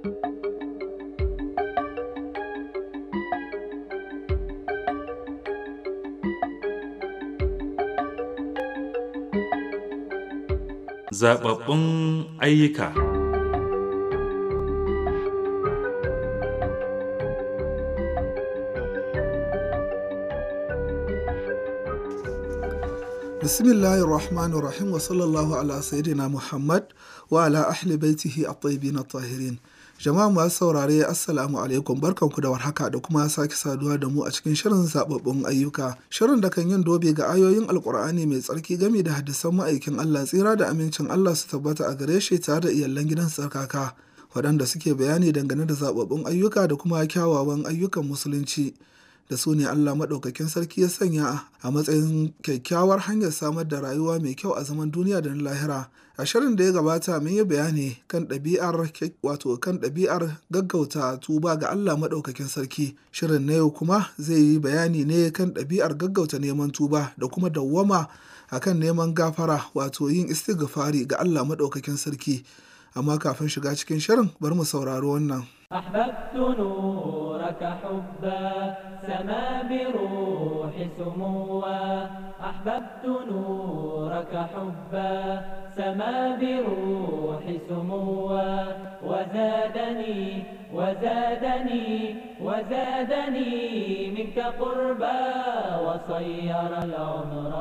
Zaɓaɓɓun ayyuka Bismillahir Rahmanir Rahim wa sallallahu ala sayyidina Muhammad wa ala ahli baitihi at-tayyibin at-tahirin. Jama'a masu saurare Assalamu alaikum barkanku da warhaka da kuma sake saduwa da mu a cikin shirin zababbun ayyuka. Shirin da kan yin dobe ga ayoyin Alkur'ani mai tsarki game da hadisan ma'aikin Allah tsira da amincin Allah su tabbata a gare shi tare da iyalan gidan tsarkaka waɗanda suke bayani dangane da zababbun ayyuka da kuma kyawawan ayyukan musulunci. da su ne Allah maɗaukakin sarki ya sanya a matsayin kyakkyawar hanyar samar da rayuwa mai kyau a zaman duniya da na lahira. A shirin da ya gabata mun yi bayani kan ɗabi'ar wato kan ɗabi'ar gaggauta tuba ga Allah maɗaukakin sarki. Shirin na yau kuma zai yi bayani ne kan ɗabi'ar gaggauta neman tuba da kuma dawwama akan neman gafara wato yin istighfari ga Allah maɗaukakin sarki. Amma kafin shiga cikin shirin bari mu saurari wannan. أحببت نورك حبا سما بروح سموا أحببت نورك حبا سما بروح سموا وزادني وزادني وزادني منك قربا وصير العمر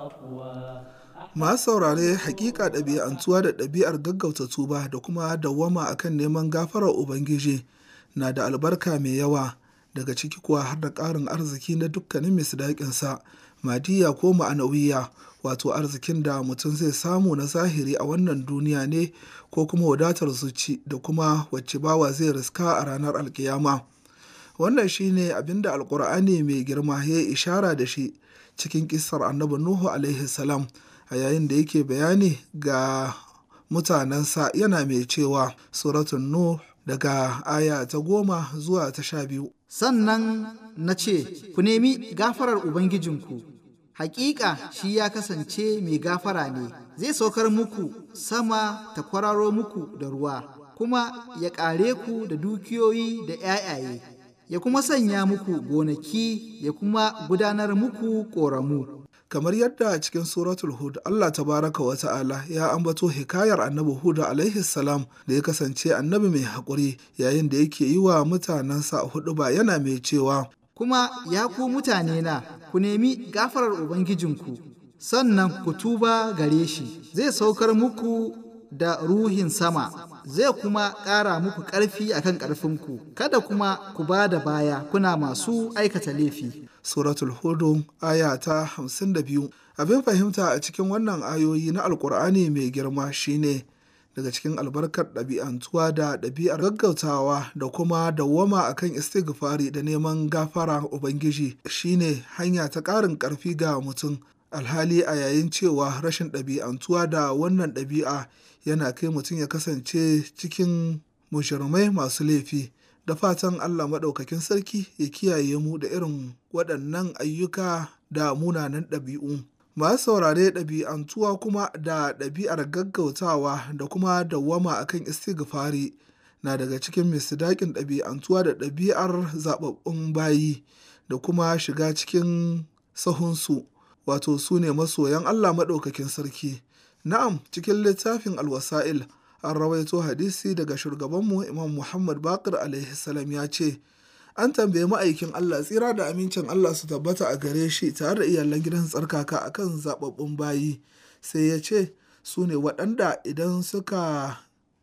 صفوا masu saurare hakika ɗabi'antuwa da ɗabi'ar gaggauta tuba da kuma dawwama akan neman gafarar ubangiji na da albarka mai yawa daga ciki kuwa har da ƙarin arziki na dukkanin misdaƙinsa madiya ko ma'anawiya wato arzikin da mutum zai samu na zahiri a wannan duniya ne ko kuma wadatar zuci da kuma wacce bawa zai riska a ranar alkiyama wannan shine abinda alkur'ani mai girma ya yi ishara da shi cikin kisar annabi nuhu alaihi salam a yayin da yake bayani ga mutanensa yana mai cewa suratun nuh daga aya ta goma zuwa ta sha biyu sannan na ce ku nemi gafarar ubangijinku hakika shi ya kasance mai gafara ne zai saukar muku sama ta kwararo muku da ruwa kuma ya ƙare ku da dukiyoyi da ‘ya'yaye ya kuma sanya muku gonaki ya kuma gudanar muku ƙoramu kamar yadda a cikin suratul hud Allah tabaraka wa ta'ala ya ambato hikayar annabi hud alaihi salam da ya kasance annabi mai haƙuri yayin da yake yi wa mutanensa hudu ba yana mai cewa kuma ya ku mutane na ku nemi gafarar ubangijinku sannan ku tuba gare shi zai saukar muku da ruhin sama zai kuma ƙara muku ƙarfi akan ƙarfinku kada kuma ku ba da baya kuna masu aikata laifi suratul hudu aya ta hamsin da biyu abin fahimta a cikin wannan ayoyi na alkur'ani mai girma shine daga cikin albarkar ɗabi'antuwa da ɗabi'ar gaggautawa da kuma dawwama akan istighfari da neman gafara ubangiji shine hanya ta ƙarin ƙarfi ga mutum alhali a yayin cewa rashin ɗabi'antuwa da wannan ɗabi'a yana kai mutum ya kasance cikin mushirmai masu laifi da fatan Allah maɗaukakin sarki ya kiyaye mu da irin waɗannan ayyuka da munanan ɗabi'u. Masu saurare ɗabi'antuwa kuma da ɗabi'ar gaggautawa da kuma dawwama akan istighfari na daga cikin misdaƙin ɗabi'antuwa da ɗabi'ar zaɓaɓɓun bayi da kuma shiga cikin sahunsu wato su ne masoyan Allah maɗaukakin sarki. Na'am cikin littafin alwasa'il an rawaito hadisi daga shugabanmu imam muhammad bakir alaihi salam ya ce an tambaye ma'aikin allah tsira da amincin allah su tabbata a gare shi tare da iyalan gidan tsarkaka akan zababbun bayi sai ya ce su ne waɗanda idan suka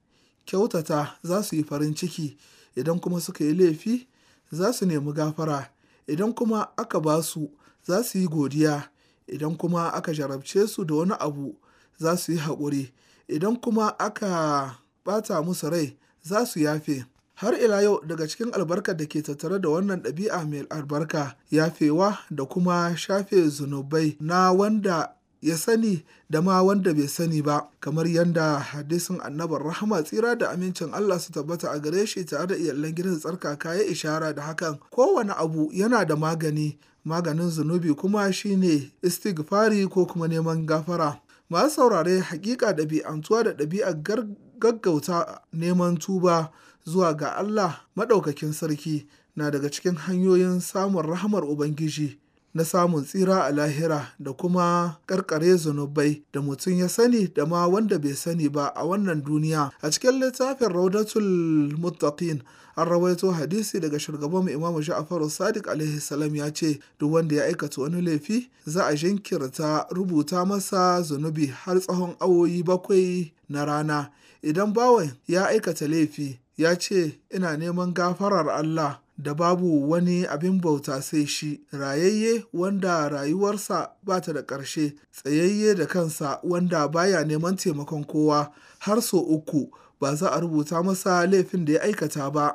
kyautata za su yi farin ciki idan kuma suka yi laifi za su nemi gafara idan kuma aka ba su za su yi godiya idan kuma aka jarabce su da wani abu za su yi haƙuri idan kuma aka ɓata musu rai za su yafe har ila yau daga cikin albarkar da ke tattare da wannan ɗabi'a mai albarka yafewa da kuma shafe zunubai na wanda ya sani da ma wanda bai sani ba kamar yadda hadisin annabar rahama tsira da amincin Allah su tabbata a gare shi tare da iyalan gidan tsarkaka ya ishara da hakan kowane abu yana da magani maganin zunubi kuma shine istighfari ko kuma neman gafara masu saurare hakika ɗabi'antuwa da ɗabi'ar gaggauta neman tuba zuwa ga Allah maɗaukakin sarki na daga cikin hanyoyin samun rahamar Ubangiji na samun tsira a lahira da kuma karkare zunubai da mutum ya sani da ma wanda bai sani ba a wannan duniya a cikin littafin raudatul muttaqin an rawaito hadisi daga shugaban imam ja'far sadiq alaihi salam ya ce duk wanda ya aikata wani laifi za a jinkirta rubuta masa zunubi har tsawon awoyi bakwai na rana idan bawan ya aikata laifi ya ce ina neman gafarar Allah da babu wani abin bauta sai shi rayayye wanda rayuwarsa ba ta da ƙarshe tsayayye da kansa wanda baya neman taimakon kowa har so uku ba za a rubuta masa laifin da ya aikata ba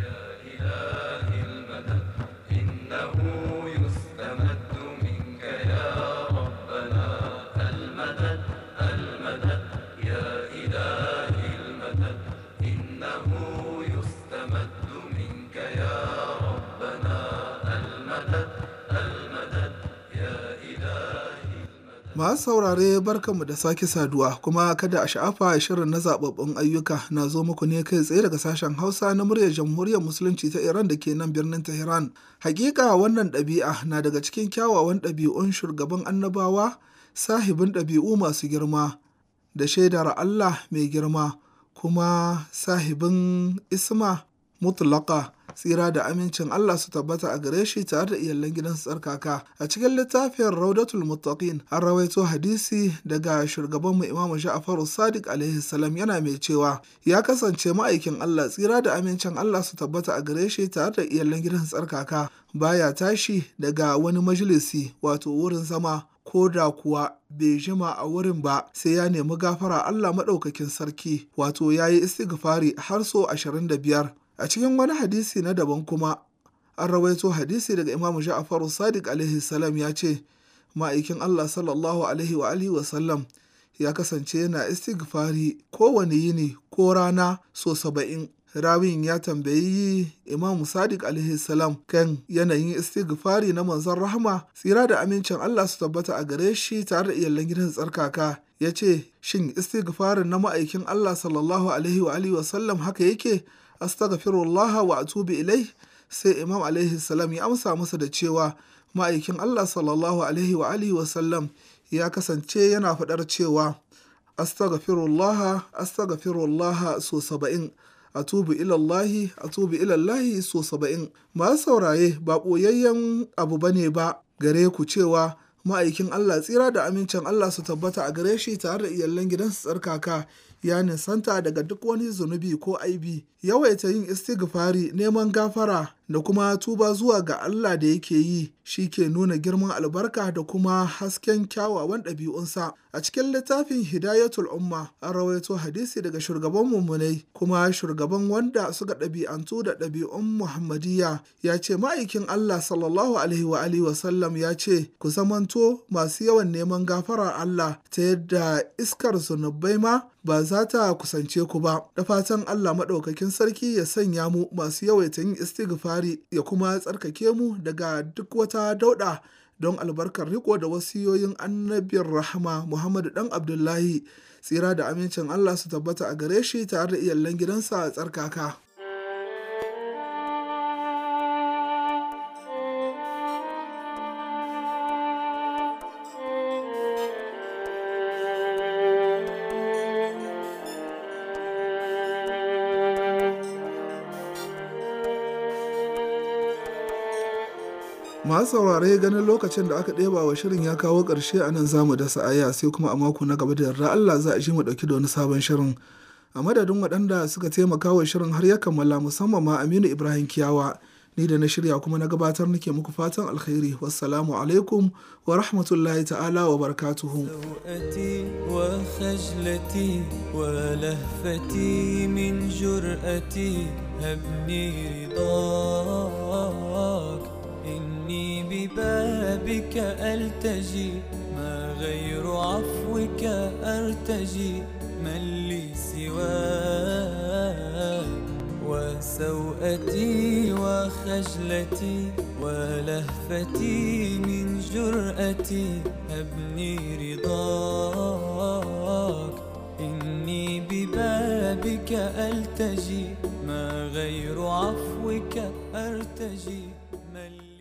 Masu saurare barkanmu da sake saduwa kuma kada a sha'afa shirin na zababbun ayyuka na zo muku ne kai tsaye daga sashen Hausa na muryar Jamhuriyar Musulunci ta Iran da ke nan birnin Tehran. Hakika wannan ɗabi'a na daga cikin kyawawan ɗabi'un shugaban annabawa sahibin ɗabi'u masu girma da shaidar Allah mai girma kuma sahibin isma mutlaka tsira da amincin Allah su tabbata a gare shi tare da iyalan gidansu tsarkaka a cikin littafin Raudatul Muttaqin an rawaito hadisi daga shugabanmu Imam Ja'far Sadiq alaihi salam yana mai cewa ya kasance ma'aikin Allah tsira da amincin Allah su tabbata a gare shi tare da iyalan gidansu tsarkaka baya tashi daga wani majalisi wato wurin zama ko da kuwa bai jima a wurin ba sai ya nemi gafara Allah maɗaukakin sarki wato ya yi istighfari har so ashirin da biyar a cikin wani hadisi na daban kuma an rawaito hadisi daga imamu ja'far sadiq alaihi salam ya ce ma'aikin allah sallallahu alaihi wa alihi wasallam ya kasance yana istighfari kowane yini ko rana so saba'in rawin ya tambayi imamu sadiq alaihi salam kan yanayin istighfari na manzon rahama tsira da amincin allah su tabbata a gare shi tare da iyalan gidan tsarkaka ya ce shin istighfarin na ma'aikin allah sallallahu alaihi wa alihi wasallam haka yake astaghfirullah wa atubu ilai sai imam alaihi salam ya amsa masa da cewa ma'aikin Allah sallallahu alaihi wa alihi wasallam ya kasance yana faɗar cewa astaghfirullah astaghfirullah so saba'in atubu ilallahi atubu ilallahi so saba'in masu sauraye ba ɓoyayyen abu bane ba gare ku cewa ma'aikin Allah tsira da amincin Allah su tabbata a gare shi tare da iyalan gidansu tsarkaka ya nisanta daga duk wani zunubi ko aibi yawaita yin istighfari neman gafara da kuma tuba zuwa ga Allah da yake yi shi ke nuna girman albarka da kuma hasken kyawawan ɗabi'unsa a cikin littafin hidayatul umma an rawaito hadisi daga shugaban mummunai kuma shugaban wanda suka ɗabi'antu da ɗabi'un muhammadiyya ya ce ma'aikin Allah sallallahu alaihi wa alihi wasallam ya ce ku zamanto masu yawan neman gafarar Allah ta yadda iskar zunubai ma ba za ta kusance ku ba da fatan Allah maɗaukakin sarki ya sanya mu masu yawaita yin istighfari ya kuma tsarkake mu daga duk wata dauɗa don albarkar riko da wasiyoyin annabin rahama Muhammadu dan Abdullahi tsira da amincin Allah su tabbata a gare shi tare da iyalan gidansa a tsarkaka. masu saurare ganin lokacin da aka ɗeba wa shirin ya kawo ƙarshe a nan zamu dasa aya sai kuma a mako na gaba da yarda Allah za a ji mu ɗauki da wani sabon shirin a madadin waɗanda suka taimaka wa shirin har ya kammala musamman ma Aminu Ibrahim Kiyawa ni da na shirya kuma na gabatar nake muku fatan alkhairi wassalamu alaikum wa rahmatullahi ta'ala wa barakatuhu وخجلتي ولهفتي من جرأتي هبني رضاك إني ببابك ألتجي ما غير عفوك أرتجي من لي سواك وسوءتي وخجلتي ولهفتي من جرأتي أبني رضاك إني ببابك ببابك ألتجي ما غير عفوك أرتجي من